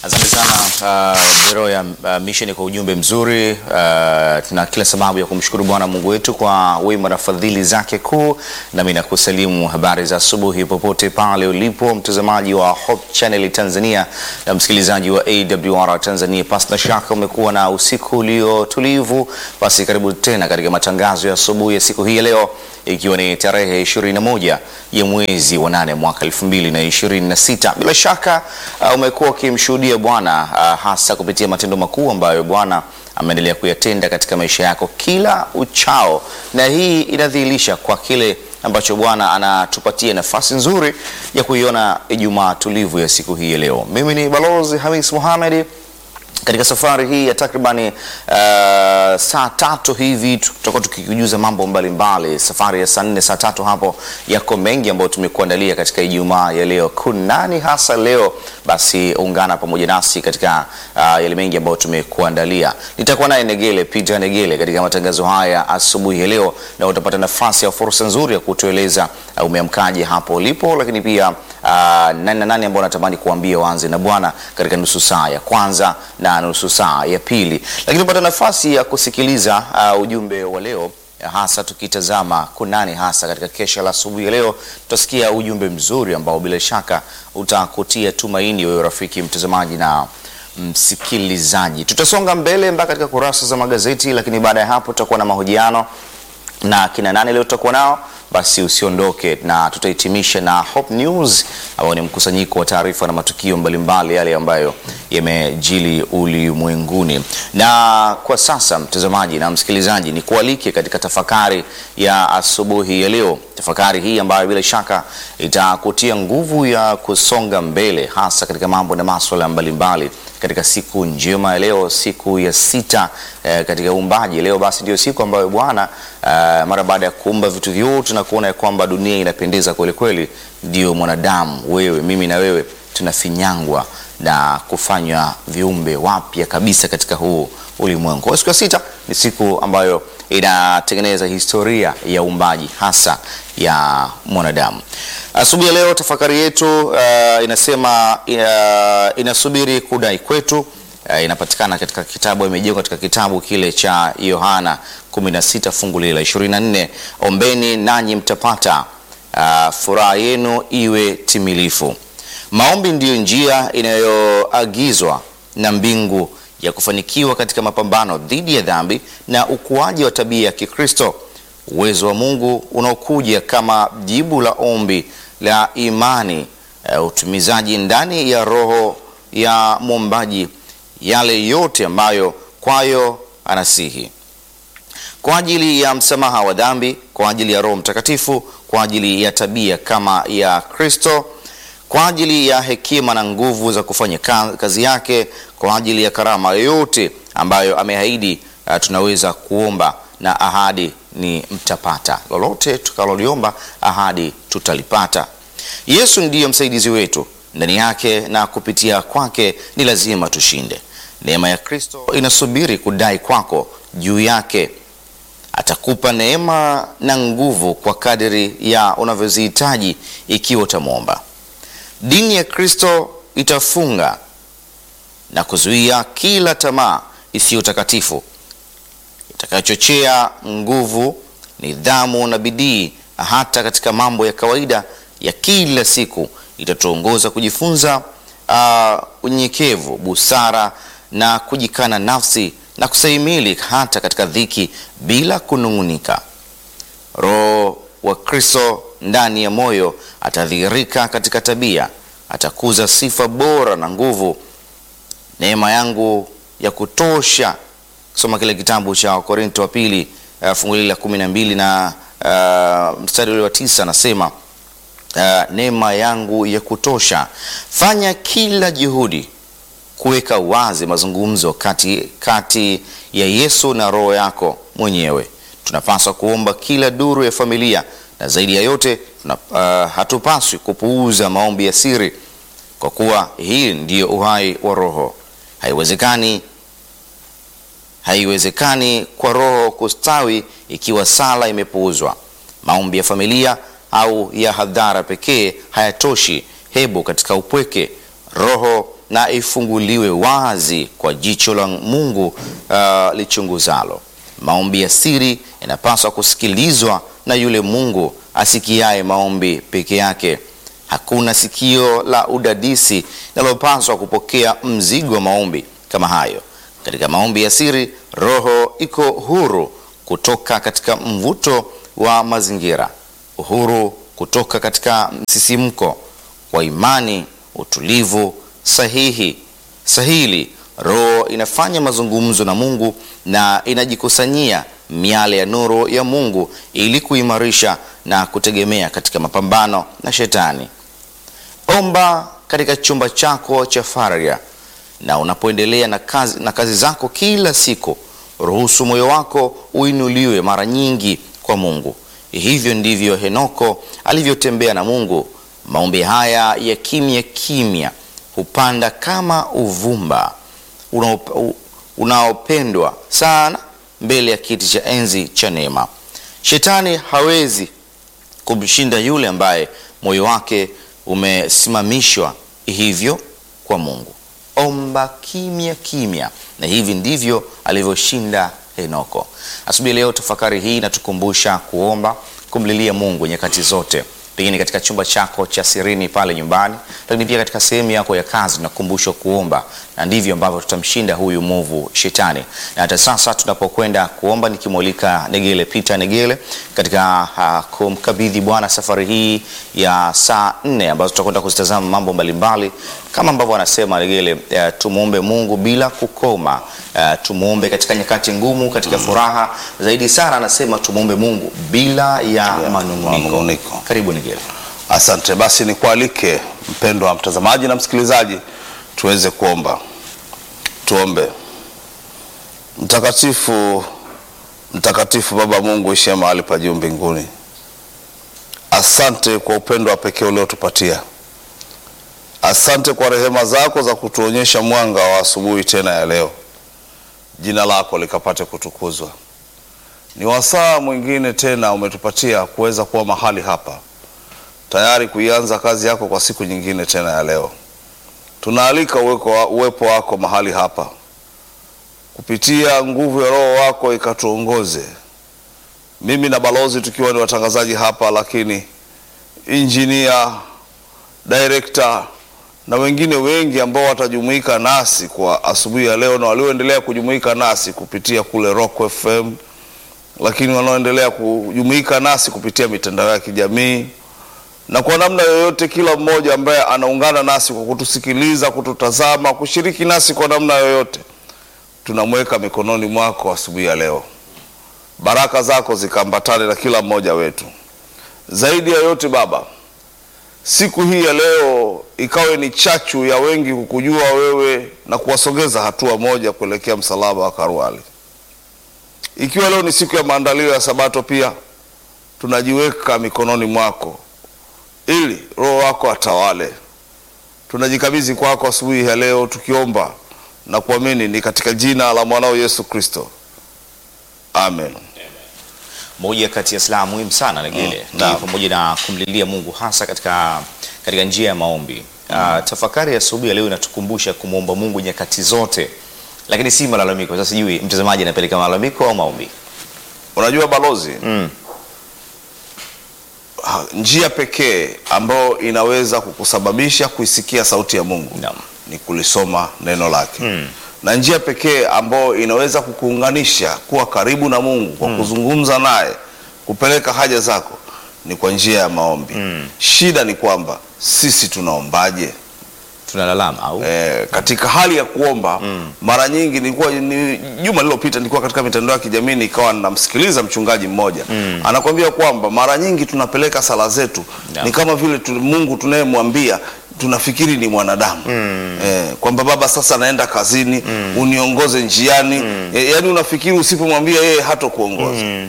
Asante sana uh, bero ya uh, mission kwa ujumbe mzuri. Uh, tuna kila sababu ya kumshukuru Bwana Mungu wetu kwa wema na fadhili zake kuu, nami nakusalimu habari za asubuhi popote pale ulipo mtazamaji wa Hope Channel Tanzania na msikilizaji wa AWR Tanzania. Pasi na shaka umekuwa na usiku ulio tulivu, basi karibu tena katika matangazo ya asubuhi ya siku hii ya leo ikiwa ni tarehe 21 ya mwezi wa nane mwaka 2026. Bila shaka uh, umekuwa ukimshuhudia Bwana uh, hasa kupitia matendo makuu ambayo Bwana ameendelea kuyatenda katika maisha yako kila uchao, na hii inadhihirisha kwa kile ambacho Bwana anatupatia nafasi nzuri ya kuiona Ijumaa tulivu ya siku hii ya leo. Mimi ni Balozi Hamis Mohamed katika safari hii ya takribani uh, saa tatu hivi tutakuwa tukikujuza mambo mbalimbali mbali. Safari ya saa nne saa tatu hapo yako mengi ambayo tumekuandalia katika Ijumaa ya leo. Kunani hasa leo? Basi ungana pamoja nasi katika uh, yale mengi ambayo tumekuandalia. Nitakuwa naye Negele Peter Negele katika matangazo haya asubuhi ya leo, na utapata nafasi ya fursa nzuri ya kutueleza uh, umeamkaje hapo ulipo, lakini pia uh, nani na nani ambao natamani kuambia waanze na Bwana katika nusu saa ya kwanza na nusu saa ya pili, lakini upata nafasi ya kusikiliza uh, ujumbe wa leo hasa tukitazama kunani hasa katika kesha la asubuhi ya leo, tutasikia ujumbe mzuri ambao bila shaka utakutia tumaini wewe rafiki mtazamaji na msikilizaji. Tutasonga mbele mpaka katika kurasa za magazeti, lakini baada ya hapo tutakuwa na mahojiano na kina nani leo tutakuwa nao basi usiondoke, na tutahitimisha na Hope News ambao ni mkusanyiko wa taarifa na matukio mbalimbali yale ambayo yamejili ulimwenguni. Na kwa sasa, mtazamaji na msikilizaji, ni kualike katika tafakari ya asubuhi ya leo, tafakari hii ambayo bila shaka itakutia nguvu ya kusonga mbele, hasa katika mambo na masuala mbalimbali katika siku njema ya leo, siku ya sita eh, katika uumbaji. Leo basi ndio siku ambayo Bwana eh, mara baada ya kuumba vitu vyote na kuona ya kwamba dunia inapendeza kweli kweli, ndio mwanadamu, wewe, mimi na wewe tunafinyangwa na kufanywa viumbe wapya kabisa katika huu ulimwengu. Kwa siku ya sita ni siku ambayo inatengeneza historia ya uumbaji hasa ya mwanadamu. Asubuhi ya leo tafakari yetu uh, inasema uh, inasubiri kudai kwetu. Uh, inapatikana katika kitabu, imejengwa katika kitabu kile cha Yohana 16 fungu lile la 24, ombeni nanyi mtapata, uh, furaha yenu iwe timilifu. Maombi ndiyo njia inayoagizwa na mbingu ya kufanikiwa katika mapambano dhidi ya dhambi na ukuaji wa tabia ya Kikristo. Uwezo wa Mungu unaokuja kama jibu la ombi la imani, uh, utumizaji ndani ya roho ya mwombaji yale yote ambayo kwayo anasihi kwa ajili ya msamaha wa dhambi, kwa ajili ya Roho Mtakatifu, kwa ajili ya tabia kama ya Kristo, kwa ajili ya hekima na nguvu za kufanya kazi yake, kwa ajili ya karama yoyote ambayo ameahidi. Uh, tunaweza kuomba na ahadi ni mtapata. Lolote tukaloliomba ahadi tutalipata. Yesu ndiyo msaidizi wetu, ndani yake na kupitia kwake ni lazima tushinde. Neema ya Kristo inasubiri kudai kwako juu yake. Atakupa neema na nguvu kwa kadiri ya unavyozihitaji ikiwa utamwomba. Dini ya Kristo itafunga na kuzuia kila tamaa isiyo takatifu itakayochochea nguvu, nidhamu na bidii hata katika mambo ya kawaida ya kila siku. Itatuongoza kujifunza uh, unyenyekevu, busara na kujikana nafsi na kustahimili hata katika dhiki bila kunung'unika. Roho wa Kristo ndani ya moyo atadhihirika katika tabia, atakuza sifa bora na nguvu. Neema yangu ya kutosha. Soma kile kitabu cha Wakorinto wa pili uh, fungu la kumi na mbili na uh, mstari ule wa tisa anasema uh, neema yangu ya kutosha. Fanya kila juhudi kuweka wazi mazungumzo kati, kati ya Yesu na roho yako mwenyewe. Tunapaswa kuomba kila duru ya familia na zaidi ya yote tuna, uh, hatupaswi kupuuza maombi ya siri, kwa kuwa hii ndiyo uhai wa roho. Haiwezekani, haiwezekani kwa roho kustawi ikiwa sala imepuuzwa. Maombi ya familia au ya hadhara pekee hayatoshi. Hebu katika upweke roho na ifunguliwe wazi kwa jicho la Mungu uh, lichunguzalo. Maombi ya siri yanapaswa kusikilizwa na yule Mungu asikiaye maombi peke yake. Hakuna sikio la udadisi linalopaswa kupokea mzigo wa maombi kama hayo. Katika maombi ya siri, roho iko huru kutoka katika mvuto wa mazingira, uhuru kutoka katika msisimko wa imani, utulivu sahihi sahili. Roho inafanya mazungumzo na Mungu na inajikusanyia miale ya nuru ya Mungu ili kuimarisha na kutegemea katika mapambano na Shetani. Omba katika chumba chako cha faragha na unapoendelea na kazi, na kazi zako kila siku, ruhusu moyo wako uinuliwe mara nyingi kwa Mungu. Hivyo ndivyo Henoko alivyotembea na Mungu. Maombi haya ya kimya kimya hupanda kama uvumba unaop- unaopendwa sana mbele ya kiti cha enzi cha neema. Shetani hawezi kumshinda yule ambaye moyo wake umesimamishwa hivyo kwa Mungu. Omba kimya kimya, na hivi ndivyo alivyoshinda Henoko. Asubuhi leo tafakari hii inatukumbusha kuomba, kumlilia Mungu nyakati zote, pengine katika chumba chako cha sirini pale nyumbani, lakini pia katika sehemu yako ya kazi tunakumbushwa kuomba, na ndivyo ambavyo tutamshinda huyu mwovu Shetani. Na hata sasa tunapokwenda kuomba, nikimwalika Negele Peter Negele katika uh, kumkabidhi Bwana safari hii ya saa nne ambazo tutakwenda kuzitazama mambo mbalimbali kama ambavyo anasema Negele, uh, tumwombe Mungu bila kukoma. Uh, tumwombe katika nyakati ngumu, katika furaha zaidi sana, anasema tumwombe Mungu bila ya manunguniko. manunguniko. Karibu Negele. Asante. Basi nikualike mpendwa mtazamaji na msikilizaji, tuweze kuomba. Tuombe. Mtakatifu, mtakatifu Baba Mungu ishie mahali pa juu mbinguni, asante kwa upendo wa pekee uliotupatia. Asante kwa rehema zako za kutuonyesha mwanga wa asubuhi tena ya leo. Jina lako likapate kutukuzwa. Ni wasaa mwingine tena umetupatia kuweza kuwa mahali hapa tayari kuianza kazi yako kwa siku nyingine tena ya leo. Tunaalika uweko, uwepo wako mahali hapa kupitia nguvu ya Roho wako ikatuongoze, mimi na balozi tukiwa ni watangazaji hapa, lakini injinia, director na wengine wengi ambao watajumuika nasi kwa asubuhi ya leo na walioendelea kujumuika nasi kupitia kule Rock FM, lakini wanaoendelea kujumuika nasi kupitia mitandao ya kijamii na kwa namna yoyote, kila mmoja ambaye anaungana nasi kwa kutusikiliza, kututazama, kushiriki nasi kwa namna yoyote, tunamweka mikononi mwako asubuhi ya leo. Baraka zako zikaambatane na kila mmoja wetu. Zaidi ya yote Baba, siku hii ya leo ikawe ni chachu ya wengi kukujua wewe na kuwasogeza hatua moja kuelekea msalaba wa Karwali. Ikiwa leo ni siku ya maandalio ya Sabato, pia tunajiweka mikononi mwako ili Roho wako atawale. Tunajikabidhi kwako asubuhi ya leo tukiomba na kuamini ni katika jina la mwanao Yesu Kristo, amen. Moja kati ya silaha muhimu sana Negele Mm, ni naam. pamoja na kumlilia Mungu hasa katika, katika njia ya maombi. Ah, tafakari ya asubuhi ya leo inatukumbusha kumwomba Mungu nyakati zote, lakini si malalamiko. Sasa sijui mtazamaji anapeleka malalamiko au maombi. Unajua balozi, Mm. ha- njia pekee ambayo inaweza kukusababisha kuisikia sauti ya Mungu Naam. ni kulisoma neno lake Mm. na njia pekee ambayo inaweza kukuunganisha kuwa karibu na Mungu kwa kuzungumza naye, kupeleka haja zako ni kwa njia ya maombi. Shida ni kwamba sisi tunaombaje? Tunalalama au Eh, katika hali ya kuomba mara nyingi nilikuwa ni, juma lililopita nilikuwa katika mitandao ya kijamii nikawa namsikiliza mchungaji mmoja anakwambia kwamba mara nyingi tunapeleka sala zetu Yeah. ni kama vile tu, Mungu tunayemwambia tunafikiri ni mwanadamu eh, kwamba baba sasa naenda kazini uniongoze njiani eh, yaani unafikiri usipomwambia yeye hata kuongoza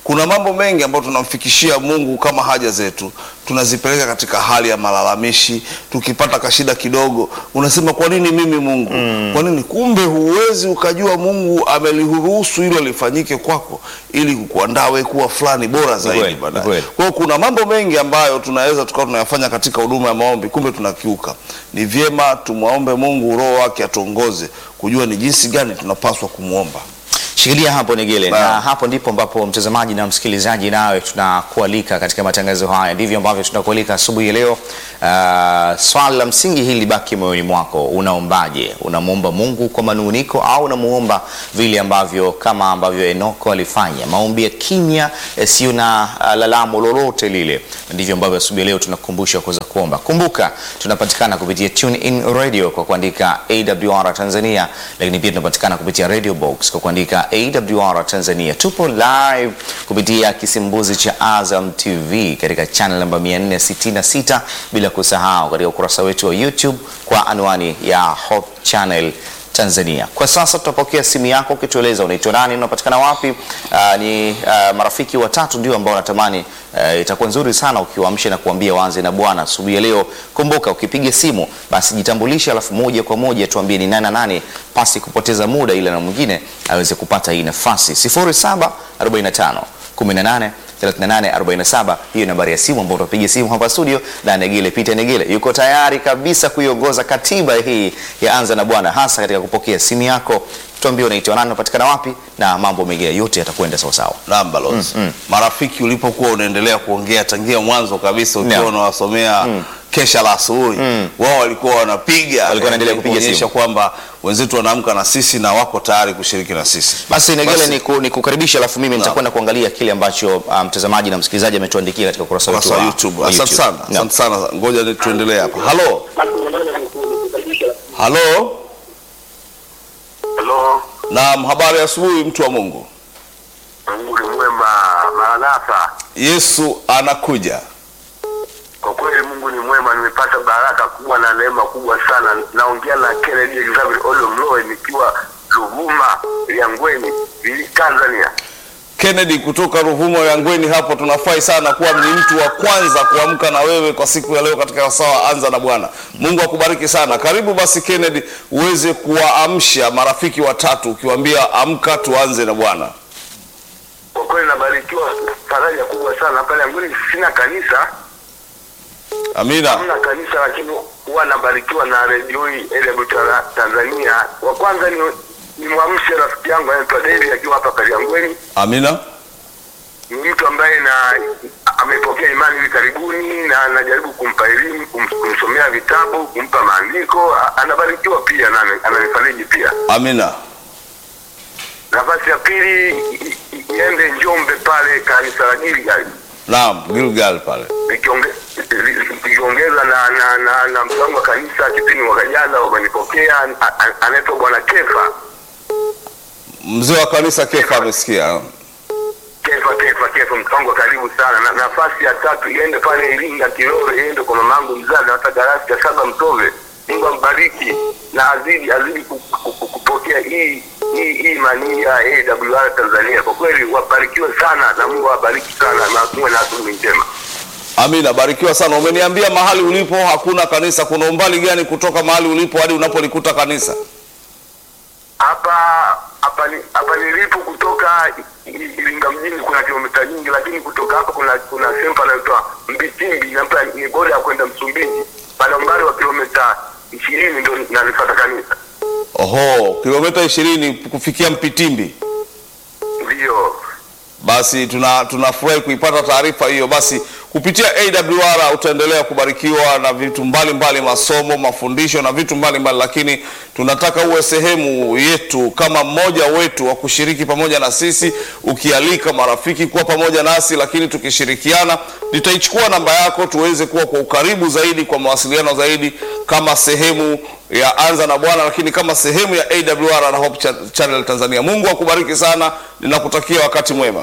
kuna mambo mengi ambayo tunamfikishia Mungu kama haja zetu, tunazipeleka katika hali ya malalamishi. Tukipata kashida kidogo, unasema kwa nini mimi Mungu? Kwa nini? Kumbe huwezi ukajua Mungu ameliruhusu hilo lifanyike kwako ili kukuandaa wewe kuwa fulani bora zaidi kweli, ni baadaye. kweli. Kwa hiyo kuna mambo mengi ambayo tunaweza tukawa tunayafanya katika huduma ya maombi, kumbe tunakiuka. Ni vyema tumwombe Mungu, Roho wake atuongoze kujua ni jinsi gani tunapaswa kumwomba. Shikilia hapo Negele, Naam. na hapo ndipo ambapo mtazamaji na msikilizaji, nawe tunakualika katika matangazo haya. Ndivyo ambavyo tunakualika asubuhi ya leo. Uh, swali la msingi hili libaki moyoni mwako, unaombaje? Unamwomba Mungu kwa manunguniko au unamuomba vile ambavyo kama ambavyo Enoko alifanya, maombi ya kimya yasiyo na uh, lalamo lolote lile? Ndivyo ambavyo asubuhi ya leo tunakukumbusha kuweza kuomba. Kumbuka tunapatikana kupitia Tune In Radio kwa kuandika AWR Tanzania, lakini pia tunapatikana kupitia Radio Box kwa kuandika AWR Tanzania. Tupo live kupitia kisimbuzi cha Azam TV katika channel namba 466, bila kusahau katika ukurasa wetu wa YouTube kwa anwani ya Hope Channel Tanzania. Kwa sasa tutapokea simu yako ukitueleza unaitwa nani, unapatikana wapi. Aa, ni aa, marafiki watatu ndio ambao natamani aa, itakuwa nzuri sana ukiwaamsha na kuambia waanze na Bwana asubuhi ya leo. Kumbuka ukipiga simu basi jitambulishe, alafu moja kwa moja tuambie ni nani na nani, pasi kupoteza muda, ila na mwingine aweze kupata hii nafasi 0745 18 3847 hiyo nambari ya simu ambayo utapiga simu hapa studio, na Negele Peter Negele yuko tayari kabisa kuiongoza katiba hii ya Anza na Bwana, hasa katika kupokea simu yako. Tuambie unaitwa nani, unapatikana wapi, na mambo mengine yote yatakwenda sawa sawa. Naam, balozi. Marafiki, ulipokuwa unaendelea kuongea tangia mwanzo kabisa ukiwa Naam. unawasomea kesha la asubuhi, wao walikuwa wanapiga Walikuwa wanaendelea kupiga kuonyesha simu. kwamba wenzetu wanaamka na sisi na wako tayari kushiriki na sisi. Basi Negele Basi- ni, ku, ni kukaribisha, alafu mimi nitakwenda kuangalia kile ambacho ah, mtazamaji na msikilizaji ametuandikia katika ukurasa wetu Ukurasa wa wa YouTube. wa Asante sana, Naam. asante sana. Ngoja ni- tuendelee hapa. Halo, halo. Halo, Naam, habari ya asubuhi, mtu wa Mungu. Mungu ni mwema. Maranatha, Yesu anakuja. kwa kweli Mungu ni mwema. Nimepata baraka kubwa na neema kubwa sana. Naongea na Kennedy Xavier Ole Mloe nikiwa Ruvuma Liangweni, Vili- Tanzania. Kennedy kutoka Ruvumo ya Ngweni hapo, tunafurahi sana kuwa ni mtu wa kwanza kuamka na wewe kwa siku ya leo katika sawa anza na Bwana. Mungu akubariki sana. Karibu basi Kennedy, uweze kuwaamsha marafiki watatu ukiwaambia amka tuanze na Bwana. Kwa kweli nabarikiwa faraja kubwa sana pale Liangweni. Sina kanisa, Amina. hamna kanisa, lakini huwa nabarikiwa na redio hii AWR Tanzania. Wa kwanza ni ni mwamshe rafiki yangu anaitwa David akiwa hapa Kaliangweni. Amina. ni mtu ambaye na amepokea imani hivi karibuni na anajaribu kumpa elimu kum, kumsomea vitabu kumpa maandiko A- anabarikiwa pia na ana- ananifariji pia Amina. nafasi ya pili i- i- iende njombe pale kanisa la gilgal Naam, Gilgal pale. likionge- li- likiongeza na na na, na mpango wa kanisa kipindi mwaka jana wamenipokea a- a- anaitwa bwana kefa Mzee wa kanisa Kefa amesikia. kefa kefa kefa mpango wa karibu sana na, nafasi ya tatu iende pale iringa kilore iende kwa mamangu mzazi hata darasa ya saba mtove mungu ambariki na azidi azidi ku- ku- ku- kupokea hii hii hii imani ya awr tanzania kwa kweli wabarikiwe sana na mungu awabariki sana na muwe na asubuhi njema Amina, barikiwa sana. Umeniambia mahali ulipo hakuna kanisa. Kuna umbali gani kutoka mahali ulipo hadi unapolikuta kanisa? hapa hapa ni- hapa nilipo kutoka I- I- Iringa mjini kuna kilomita nyingi, lakini kutoka hapa kuna kuna sehemu panaitwa Mbitimbi na hapa ni boda ya kwenda Msumbiji, pana umbali wa kilomita ishirini ndio nalipata kanisa. Oho, kilomita ishirini kufikia Mpitimbi. Ndiyo, Basi tuna tunafurahi kuipata taarifa hiyo. Basi kupitia AWR utaendelea kubarikiwa na vitu mbalimbali, masomo, mafundisho na vitu mbalimbali, lakini tunataka uwe sehemu yetu kama mmoja wetu wa kushiriki pamoja na sisi, ukialika marafiki kuwa pamoja nasi, lakini tukishirikiana. Nitaichukua namba yako tuweze kuwa kwa ukaribu zaidi, kwa mawasiliano zaidi, kama sehemu ya Anza na Bwana, lakini kama sehemu ya AWR na Hope Cha- Channel Tanzania. Mungu akubariki sana, ninakutakia wakati mwema.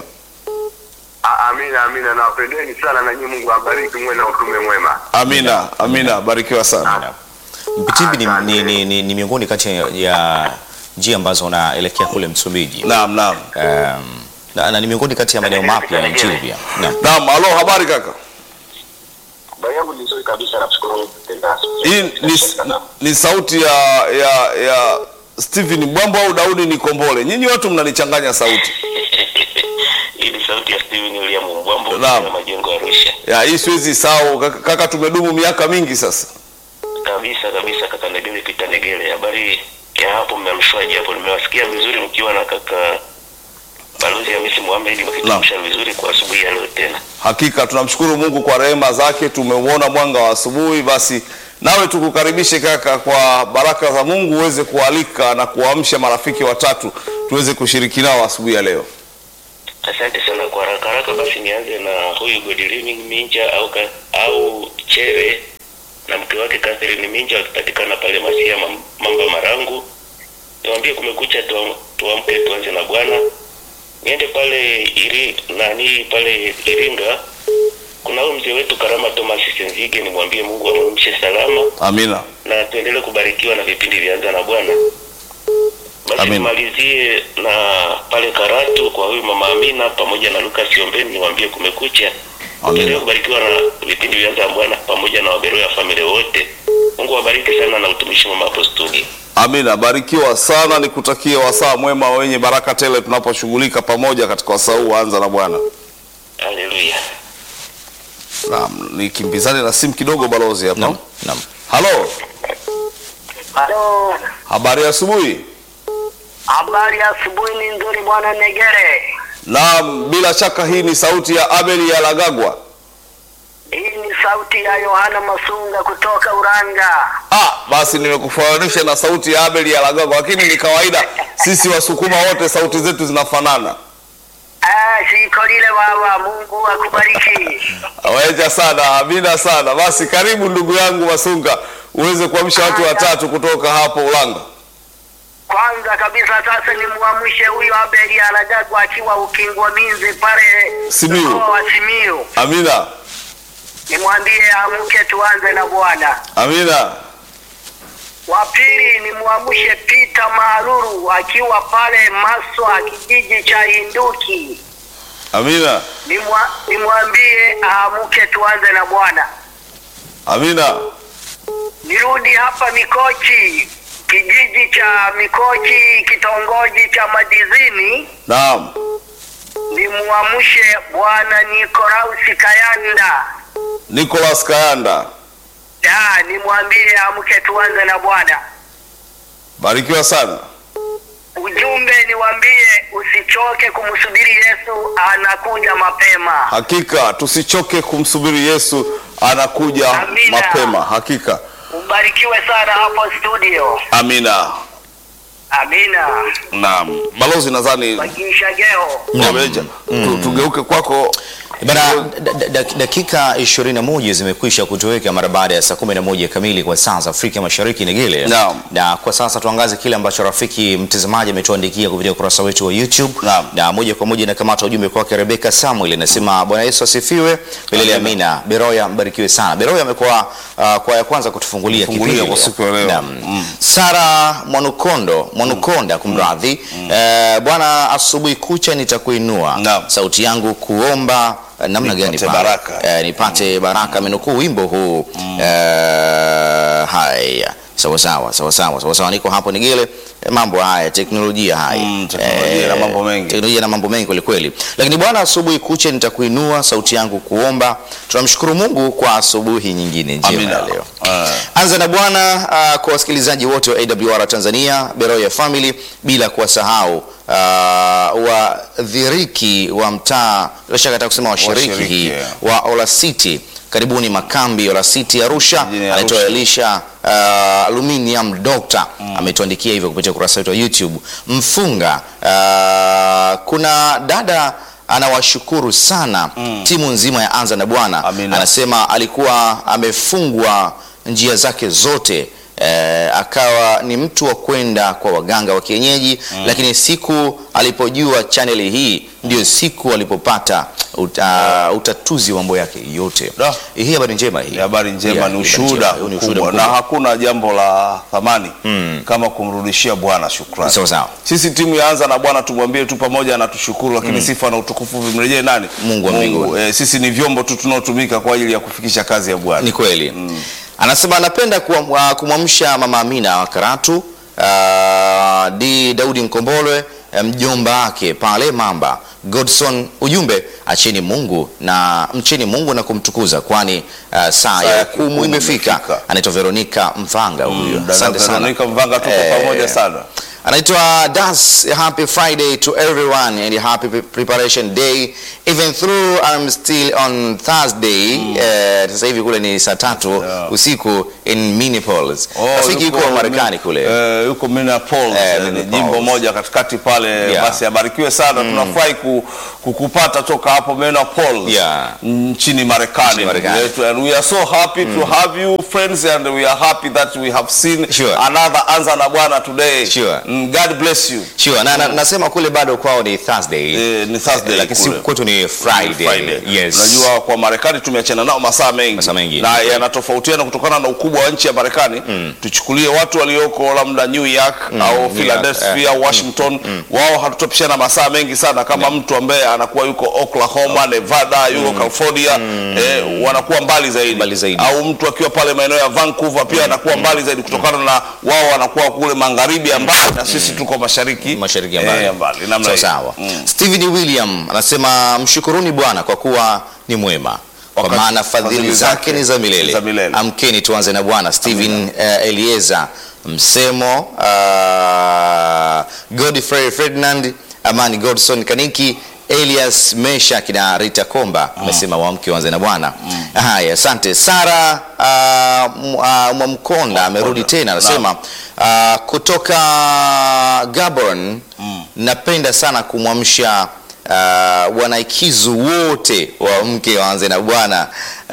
A- amina amina, nawapendeni sana na nyinyi, Mungu awabariki, muwe na utume mwema. Amina, amina, barikiwa sana. Mpitimbi ni, ni, ni, ni, ni miongoni kati ya njia ambazo unaelekea kule Msumbiji. Naam, naam. Um, na, na ni miongoni kati ya maeneo mapya ya nchini pia. Naam. Naam, halo, habari kaka? Habari yangu ni nzuri kabisa, namshukuru Mungu tena. Hii ni, ni sauti ya ya ya Stephen Mbwambo au Daudi Nikombole. Nyinyi watu mnanichanganya sauti. Hii ni sauti ya Steven William Mbwambo Naam. ya majengo ya Arusha. Ya hii siwezi sahau kaka, kaka tumedumu miaka mingi sasa. Kabisa kabisa, kaka Negele Pita Negele. Habari ya hapo, mmeamshwaje hapo? Nimewasikia vizuri mkiwa na kaka Balozi Hamisi Mohamed wakitamsha vizuri kwa asubuhi ya leo tena. Hakika tunamshukuru Mungu kwa rehema zake, tumeuona mwanga wa asubuhi. Basi nawe tukukaribishe kaka, kwa baraka za Mungu uweze kualika na kuamsha marafiki watatu tuweze kushiriki nao asubuhi ya leo. Asante sana kwa haraka haraka. Basi nianze na huyu Godilining Minja au ka, au Chere na mke wake Catherine Minja wakipatikana pale Masia Mam- Mamba Marangu. Niwaambie kumekucha, tuam- tuamke tuanze na Bwana. Niende pale iri nani pale Iringa, kuna huyu mzee wetu Karama Thomas Senzige, nimwambie Mungu amwamshe salama Amina. na tuendelee kubarikiwa na vipindi vyanza na Bwana. Basi Amen. nimalizie na pale Karatu kwa huyu mama Amina pamoja na Lucas Ombeni, niwaambie kumekucha. Amen. Tuendelee kubarikiwa na vipindi vyanza na Bwana pamoja na waberoya ya familia wote. Mungu awabariki sana na utumishi mwema hapo studio. Amina, barikiwa sana, nikutakie wasaa mwema wenye baraka tele tunaposhughulika pamoja katika wasaa huu. Anza na Bwana. Haleluya. Naam, nikimbizane na simu kidogo balozi hapa. Naam. Naam. Halo, Halo, habari ya asubuhi. habari ya asubuhi ni nzuri bwana Negere. Naam, bila shaka hii ni sauti ya Abel ya Lagagwa. Hii ni sauti ya Yohana Masunga kutoka Uranga. Ah, basi nimekufananisha na sauti ya Abel ya Lagagwa, lakini ni kawaida, sisi Wasukuma wote sauti zetu zinafanana. Ah, siko lile baba, Mungu akubariki. Waeja sana, amina sana. Basi karibu ndugu yangu Masunga, uweze kuamsha watu watatu kutoka hapo Ulanga. Kwanza kabisa sasa nimwamshe huyo Abeli Alagagwa akiwa Ukingwa Minzi pale Simiyu. mkoa wa Simiyu. Amina, Nimwambie amke tuanze na Bwana. amina, Wa pili nimwamshe Peter Maruru akiwa pale Maswa kijiji cha Hinduki. amina, Nimwa- nimwambie aamke tuanze na Bwana. amina, Nirudi hapa Mikochi, kijiji cha Mikochi, kitongoji cha Madizini, naam, nimwamshe bwana Nikolausi Kayanda. Nicholas Kayanda, Ya, nimwambie amke tuanze na Bwana. barikiwa sana. Ujumbe niwaambie usichoke kumsubiri Yesu, anakuja mapema. Hakika tusichoke kumsubiri Yesu, anakuja Amina. mapema. Hakika, Ubarikiwe sana hapo studio. amina. Amina. Naam, balozi, nadhani Bakisha geo. Wameja. Tu- tugeuke kwako. Bana, da- da- da- dakika 21 zimekwisha kutoweka mara baada ya saa 11 kamili kwa saa za Afrika Mashariki Negele. Naam. Na kwa sasa tuangaze kile ambacho rafiki mtazamaji ametuandikia kupitia ukurasa wetu wa YouTube. Naam. Na moja kwa moja nakamata ujumbe kwake Rebeka Samuel anasema Bwana Yesu asifiwe. Milele amina. Beroya mbarikiwe sana. Beroya amekuwa uh, kwa ya kwanza kutufungulia Kufungulia kipindi kwa leo. siku ya leo. Naam. Mm. Sara Mwanukondo, Mwanukonda kumradhi. Eh, Bwana asubuhi kucha nitakuinua. Naam. Sauti yangu kuomba eh, namna gani Nipate pale? baraka. Eh, nipate baraka amenukuu wimbo huu eh, haya sawa sawa sawa sawa sawa sawa niko hapo nigele eh, mambo haya teknolojia haya Mm, teknolojia na mambo mengi. teknolojia na mambo mengi kweli kweli lakini bwana asubuhi kuche nitakuinua sauti yangu kuomba tunamshukuru Mungu kwa asubuhi nyingine njema Amina. ya leo Ah. Anza na Bwana uh, kwa wasikilizaji wote wa AWR Tanzania, Beroya Family, bila kuwasahau uh, wadhiriki wa mtaa, bila shaka nataka kusema washiriki Washiriki, hii yeah. wa Ola City. Karibuni makambi Ola City Arusha, Mjini anaitwa Arusha. Elisha uh, Aluminium Doctor ametuandikia hivyo kupitia ukurasa wetu wa YouTube. Mfunga uh, kuna dada anawashukuru sana timu nzima ya Anza na Bwana Amina. anasema alikuwa amefungwa njia zake zote eh, akawa ni mtu wa kwenda kwa waganga wa kienyeji lakini siku alipojua chaneli hii ndio siku alipopata uta, utatuzi wa mambo yake yote. Da. Hii habari njema hii. Ni habari njema, Yeah, ni habari ushuhuda njema. Huu ni ushuhuda mkubwa, na mkubwa. hakuna jambo la thamani kama kumrudishia Bwana shukrani. Sawa sawa. Sisi timu ya Anza na Bwana tumwambie tu pamoja na tushukuru, lakini sifa na utukufu vimrejee nani? Mungu wa mbinguni. Eh, sisi ni vyombo tu tunaotumika kwa ajili ya kufikisha kazi ya Bwana. Ni kweli. Anasema anapenda kuwa- wa- kumwamsha mama Amina wa Karatu, ah, di Daudi Mkombolwe, eh, mjomba wake pale Mamba Godson. Ujumbe, acheni Mungu na mcheni Mungu na kumtukuza, kwani ah, saa ya hukumu imefika. imefika. Anaitwa Veronica Mvanga huyo. Dada Asante sana. Veronica Mvanga tuko Eh, pamoja sana. anaitwa Das. Happy Friday to everyone and happy pre- preparation day even though I'm still on Thursday. Eh, sasa hivi kule ni saa tatu Yeah. usiku in Minneapolis. Oh, Rafiki yuko Marekani mi- kule. eh, yuko Minneapolis, Eh, eh, ni Minneapolis. jimbo moja katikati pale. Yeah. Basi abarikiwe sana, tunafurahi ku, kukupata toka hapo Minneapolis Yeah. nchini Marekani. Nchini Marekani. ndugu yetu. And we are so happy to have you friends and we are happy that we have seen Sure. another Anza na Bwana today. Sure. Mm, God bless you. Sure, na, na, nasema kule bado kwao ni Thursday. Eh, ni Thursday lakini si kule. kwetu ni Friday. Friday. Yes. Unajua kwa Marekani tumeachana nao masaa mengi, Masaa mengi. na yanatofautiana kutokana na ukubwa wa nchi ya Marekani. Tuchukulie watu walioko labda New York au New York, Philadelphia, Washington, wao hatutopishana masaa mengi sana kama mtu ambaye anakuwa yuko Oklahoma, Nevada, yuko California, eh, wanakuwa mbali zaidi. Mbali zaidi. au mtu akiwa pale maeneo ya Vancouver pia anakuwa mbali zaidi kutokana na wao wanakuwa kule magharibi ya mbali na sisi tuko mashariki mashariki ya eh, mbali. ya mbali namna Sawa hiyo. sawa. Mm. Steven William anasema mshukuruni Bwana kwa kuwa ni mwema kwa Wakati maana fadhili fadhili zake zake ni za milele. za milele. Amkeni tuanze na Bwana. Steven uh, Elieza Msemo, uh, Godfrey Ferdinand, Amani Godson Kaniki, Elias Meshak na Rita Komba amesema wamke wanze na Bwana. Haya, asante. Sara uh, M- uh, Mwamkonda amerudi tena anasema uh, kutoka Gabon napenda sana kumwamsha uh, wanaikizu wote wa mke waanze na bwana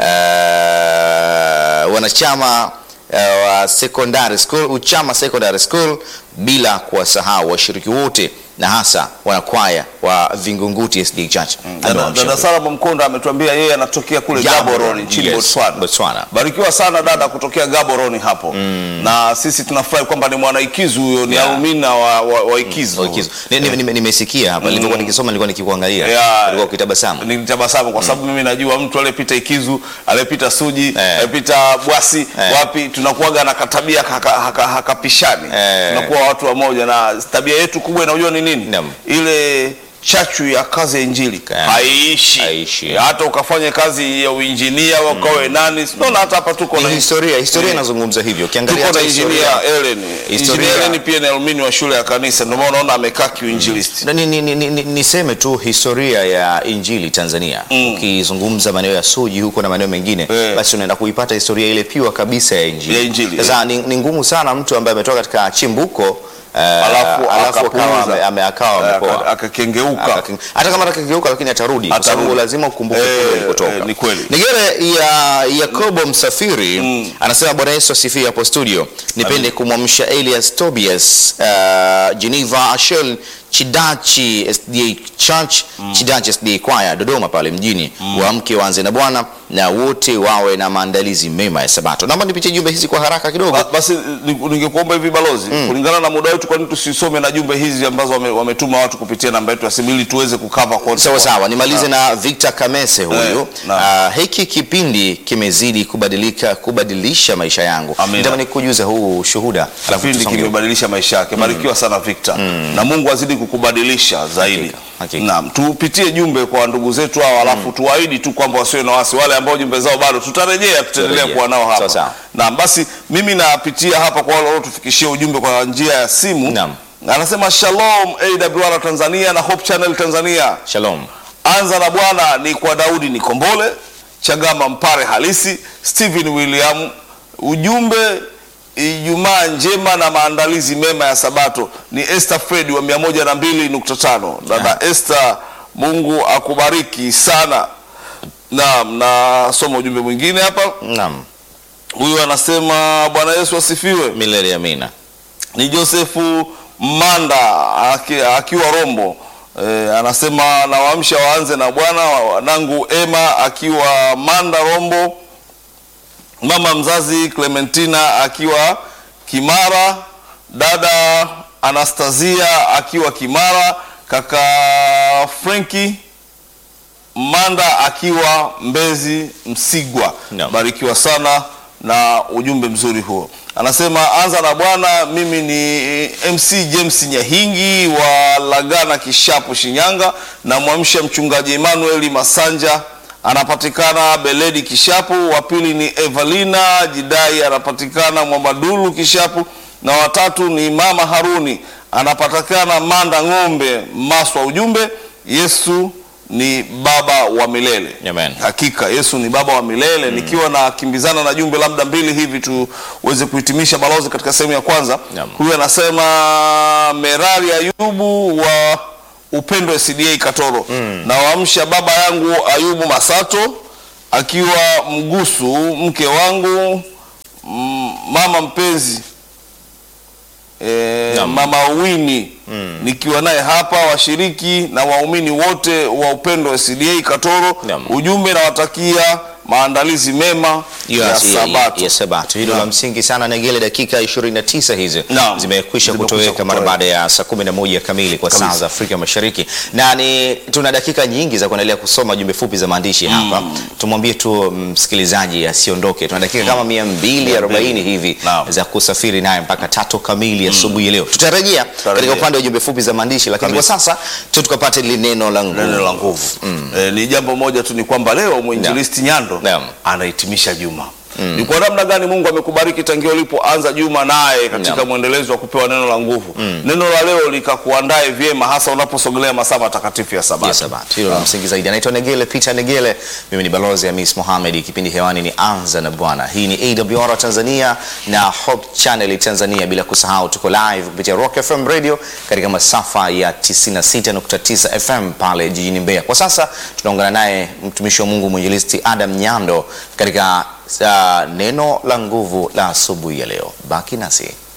uh, wanachama uh, wa secondary school uchama secondary school bila kuwasahau washiriki wote na hasa wanakwaya wa Vingunguti SD Church. Dada, Amewamsha dada Sara Mkonda ametuambia yeye anatokea kule Gaborone, Gaborone nchini yes, Botswana. Botswana. Barikiwa sana dada kutokea Gaborone hapo na sisi tunafurahi kwamba ni mwanaikizu huyo, ni Yeah. alumina wa, wa, wa ikizu. Ikizo. Ni- ni- nime- Nimesikia hapa nilivyokuwa nikisoma, nilikuwa nikikuangalia, Yeah. ulikuwa ukitabasamu. Nilitabasamu kwa sababu mimi najua mtu aliyepita Ikizu, aliyepita Suji, Eh. aliyepita Bwasi, Eh. wapi tunakuwaga na katabia haka- haka- hakapishani. Eh. Tunakuwa watu wa moja na tabia yetu kubwa inajua ni nini? Naam. Ile chachu ya kazi ya injili Eh. haiishi. Haiishi. Hata ukafanya kazi ya uinjinia wakawe nani, unaona hata hapa tuko Ni na historia, historia Eh. inazungumza hivyo. Ukiangalia tuko na hata historia injinia Ellen. Historia- Injinia Ellen pia ni alumini wa shule ya kanisa, ndio maana unaona amekaa kiuinjilisti. Na ni, ni, ni, ni, niseme tu historia ya injili Tanzania ukizungumza maeneo ya Suji huko na maeneo mengine Eh. basi unaenda kuipata historia ile piwa kabisa ya injili. Ya injili, Sasa ni, ni ngumu sana mtu ambaye ametoka katika chimbuko uh, Alafu alafu akawa akapuuza. ame- ame- akawa Aka- amepoa. akakengeuka. Akaking- hata kama atakengeuka lakini atarudi kwa Atarudi. sababu lazima ukumbuke Eh, kule ulikotoka. eh, ni kweli. Nigere ya Yakobo Msafiri anasema Bwana Yesu asifiwe hapo studio. Nipende kumwamsha Elias Tobias, uh, Geneva Ashel Chidachi SDA Church, Chidachi SDA Choir Dodoma pale mjini. Waamke waanze na Bwana na wote wawe na maandalizi mema ya Sabato. Naomba nipitie jumbe hizi kwa haraka kidogo. Ba- Basi ni- ningekuomba hivi balozi, kulingana na muda wetu, kwa nini tusisome na jumbe hizi ambazo wame- wametuma watu kupitia namba yetu ya simu ili tuweze kukava kwa Sawa sawa, nimalize na Victor Kamese huyu. Eh, naam. Ah, hiki kipindi kimezidi kubadilika kubadilisha maisha yangu. Amina. Nitamani kujuza huu shuhuda. alafu Kipindi tusonge. kimebadilisha maisha yake. Barikiwa sana Victor, na Mungu azidi kukubadilisha zaidi. Hakika, hakika. Naam, tupitie jumbe kwa ndugu zetu hao, alafu tuwaahidi tu kwamba wasiwe na wasi, wale ambao jumbe zao bado tutarejea, tutaendelea Tutarejea. kuwa nao hapa. Sawa, sawa. Naam, basi mimi napitia hapa kwa wale waliotufikishia ujumbe kwa njia ya simu. Naam. Anasema Shalom AWR Tanzania na Hope Channel Tanzania. Shalom. Anza na Bwana ni kwa Daudi Nikombole, Chagama Mpare halisi, Stephen William. Ujumbe Ijumaa njema na maandalizi mema ya Sabato. Ni Esther Fred wa 102.5. Dada Esther, Mungu akubariki sana. Naam, na soma ujumbe mwingine hapa. Naam. Huyu anasema Bwana Yesu asifiwe. milele amina. Ni Josefu Manda aki, akiwa Rombo. E, anasema nawaamsha waanze na Bwana wanangu Ema akiwa Manda Rombo, mama mzazi Clementina akiwa Kimara, dada Anastasia akiwa Kimara, kaka Frenki Manda akiwa Mbezi Msigwa. Naam. Barikiwa sana na ujumbe mzuri huo. Anasema anza na Bwana. Mimi ni MC James Nyahingi wa Lagana Kishapu, Shinyanga. Namwamsha mchungaji Emmanuel Masanja anapatikana Beledi Kishapu. Wa pili ni Evalina Jidai anapatikana Mwamadulu Kishapu, na watatu ni mama Haruni anapatikana Manda Ng'ombe Maswa. Ujumbe Yesu ni baba wa milele. Amen. Hakika Yesu ni baba wa milele. Nikiwa na kimbizana na jumbe labda mbili hivi tuweze kuhitimisha balozi katika sehemu ya kwanza. Naam. Huyu anasema Merari Ayubu wa Upendo SDA Katoro, na waamsha baba yangu Ayubu Masato akiwa Mgusu, mke wangu mm, mama mpenzi e, Naam. mama Wini nikiwa naye hapa, washiriki na waumini wote wa Upendo SDA Katoro. Naam. Ujumbe nawatakia maandalizi mema Hiyo ya ya- Sabato. ya Sabato. Hilo la Naam. msingi sana. Negele, dakika 29 hizi Naam. zimekwisha Zimekwisha kutoweka mara kutoweka. baada ya saa 11 kamili kwa saa Kabisa. za Afrika Mashariki, na ni tuna dakika nyingi za kuendelea kusoma jumbe fupi za maandishi hapa. Tumwambie tu msikilizaji asiondoke, tuna dakika kama 240 hivi Naam. za kusafiri naye mpaka tatu kamili asubuhi ya leo. Tutarejea katika upande wa jumbe fupi za maandishi, lakini kwa Kabisa. sasa tu tukapate lile neno la nguvu. neno la nguvu eh, ni jambo moja tu ni kwamba leo mwinjilisti Nyando Naam. anahitimisha juma ni kwa namna gani Mungu amekubariki tangia ulipoanza juma naye katika Naam. mwendelezo wa kupewa neno la nguvu neno la leo likakuandae vyema hasa unaposogelea masaa matakatifu ya Sabato ya Sabato. Hilo la msingi zaidi. Anaitwa Negele Peter Negele, mimi ni balozi ya Miss Mohamed. Kipindi hewani ni Anza na Bwana. Hii ni AWR Tanzania na Hope Channel Tanzania, bila kusahau tuko live kupitia Rock FM Radio katika masafa ya 96.9 FM pale jijini Mbeya. Kwa sasa tunaungana naye mtumishi wa Mungu mwinjilisti Adam Nyando katika uh, neno la nguvu la asubuhi ya leo. Baki nasi.